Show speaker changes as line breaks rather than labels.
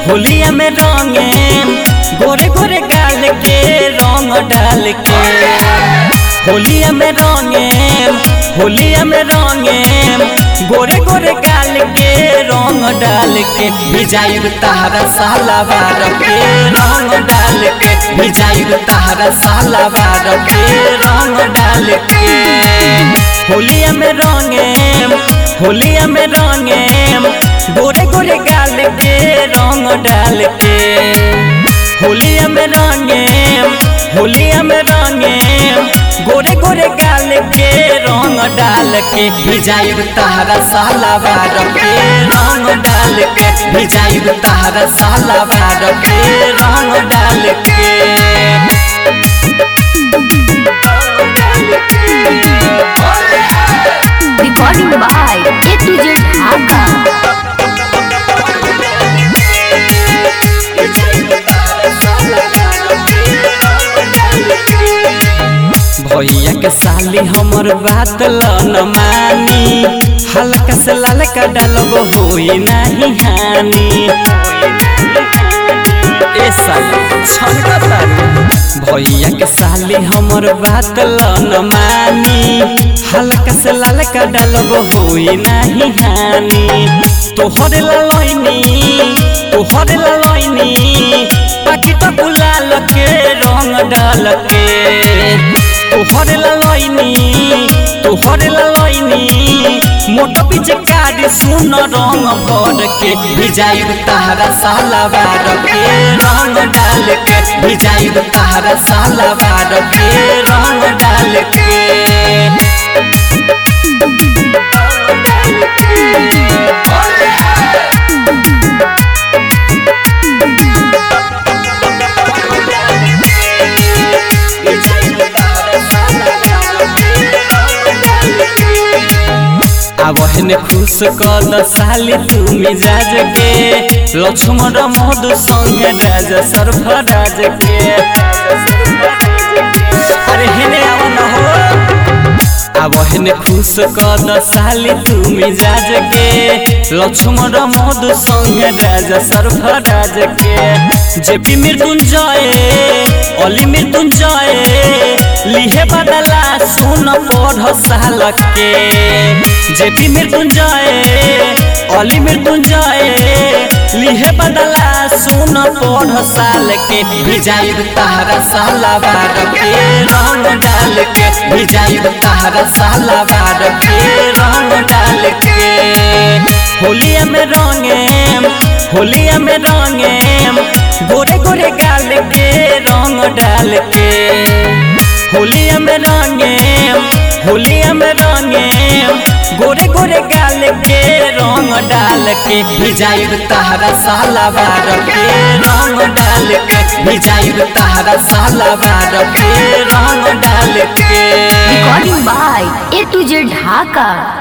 होलिया में रंगे गोरे गोरे गाल के रंग डाल के होलिया में रंगे होलिया में रंगे गोरे गोरे गाल के रंग डाल के भिजाइब तहरा सालावार के रंग डाल के भिजाइब तहरा सालावार के रंग डाल के होलिया में रंगे होलिया में रंगे गोरे गोरे गाल के रंग डाल के होलिया में रंगे होलिया में रंगे गोरे गोरे गाल के रंग डाल के भिजाइब तहरा सालावार के रंग डाल के भिजाइब तहरा सालावार के रंग डाल के
Recording by A to Z Dhaka.
भैया के साली हमर बात ल न मानी हल्का से ललका डालब होई नहीं हानि ए साली छनका तारू भैया के साली हमर बात ल न मानी हल्का से ललका डालब होई नहीं हानि तोहर ललैनी तोहर ललैनी पाकिट गुलाल के रंग डाल के तोहर ललैनी तोहर ललैनी मोटो पीछे काट सुन रंग भर के भिजाइब तहरा सालावार के रंग डाल के भिजाइब तहरा सालावार के रंग डाल के आवहने खुश कद साली तू मिजाज के लक्ष्मण मधु संग राज सर्फराज के अरे हेने आव न हो आवहने खुश कद साली तू मिजाज के लक्ष्मण मधु संग राज सर्फराज के जेपी मृत्युंजय अली मृत्युंजय लिहे बदला सुन पढ़ साल के जेपी मृत्युंजय अली मृत्युंजय लिहे बदला सुन पढ़ साल के भिजाइब तहरा सालावार के रंग डाल के भिजाइब तहरा सालावार के रंग डाल के होलिया में रंगे होलिया में रंगे गोरे गोरे गाल के रंग डाल के होलिया में रंगे होलिया में रंगे गोरे गोरे गाल के रंग डाल के भिजाइब तहरा सालावार के रंग डाल के भिजाइब तहरा सालावार के रंग डाल के
Recording by A to Z Dhaka.